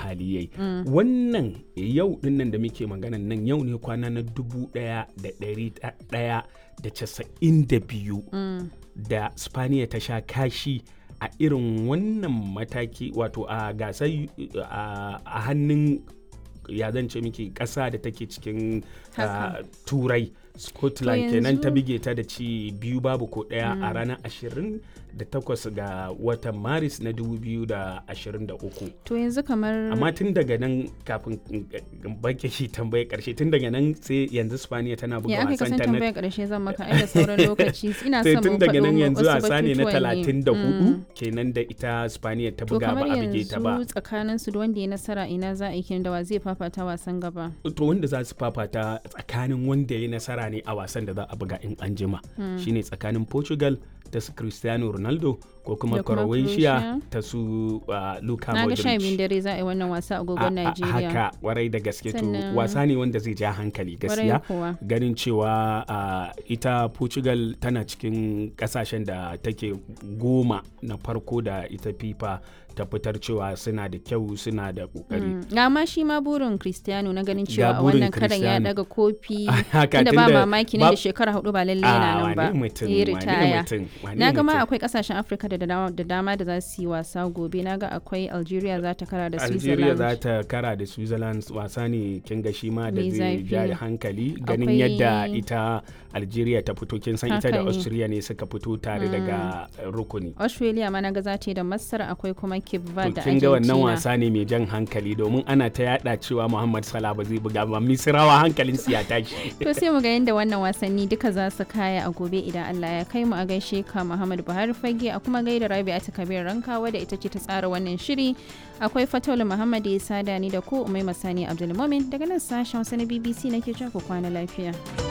hali yayi wannan yau dinnan da muke maganan nan yau ne kwana na dubu ɗaya da ɗari ɗaya da casa'in da biyu da spaniya ta sha kashi a irin wannan mataki wato a gasar a hannun ya zance miki ƙasa da take cikin turai scotland kenan ta bige ta da ci biyu babu ko ɗaya a ranar 28 ga watan maris na 2023 to yanzu kamar amma tun daga nan kafin bake shi tambaye karshe tun daga nan sai yanzu spaniya tana buga ya aka wasan kasan ta na tambayar karshe zan maka ai da sauran lokaci ina sai son tun mu daga nan faɗo yanzu wasu wasa ne na batutuwan ne. 34 kenan da ita spaniya ta to buga ba kamar a bige ta ba yanzu tsakanin su da wanda ya nasara ina za a yi kenan da wa zai fafata wasan gaba to wanda za su fafata tsakanin wanda ya nasara ne a wasan da za a buga in an jima shine tsakanin portugal ta su cristiano ronaldo ko kuma Da kuma croatia Croatia. ta su uh, luka na ga sha biyun modric dare za a yi wannan wasa a A- agogon a- Najeriya haka warai da gaske to Sannan- wasa ne wanda zai ja hankali Kwarai gaskiya kuwa. ganin cewa uh, ita portugal tana cikin kasashen da take goma na farko da ita fifa ta fitar cewa suna da kyau suna da kokari Mm. ga ma shi ma burin Cristiano na ganin cewa Ga a burin wannan karan ya Cristiano. daga kofi Haka, inda ba tunda mamaki nan ba- da shekara hudu ba lalle Ah, yana nan ba wane mutum, ya wane ritaya mutum, wane na ga ma mutum. akwai kasashen Afirka da dama da dama da za su yi wasa gobe na ga akwai Algeria za ta kara da Algeria Switzerland za ta kara da Switzerland wasa ne kin ga shi ma da Mai zai zafi. ja da hankali ganin Akwai- yadda ita Algeria ta fito kin san ita Haka da ne. Austria ne suka fito tare daga uh, rukuni. Australia ma na ga za ta yi da Masar akwai kuma Cape To Verde da kin ga wannan Argentina wasa ne mai jan hankali domin ana ta yada cewa Muhammad Salah ba zai buga ba Misrawa hankalin su ya tashi. To sai mu ga yadda wannan wasanni duka za su kaya a gobe idan Allah ya kai mu a gaishe ka Muhammad Buhari Fage a kuma gaida Rabi'a ta Kabir Rankawa da ita ce ta tsara wannan shiri. Akwai Fataulu Muhammad ya sada ni da ko Umai Masani Abdulmumin daga nan sashen Hausa na BBC nake cewa ku kwana lafiya.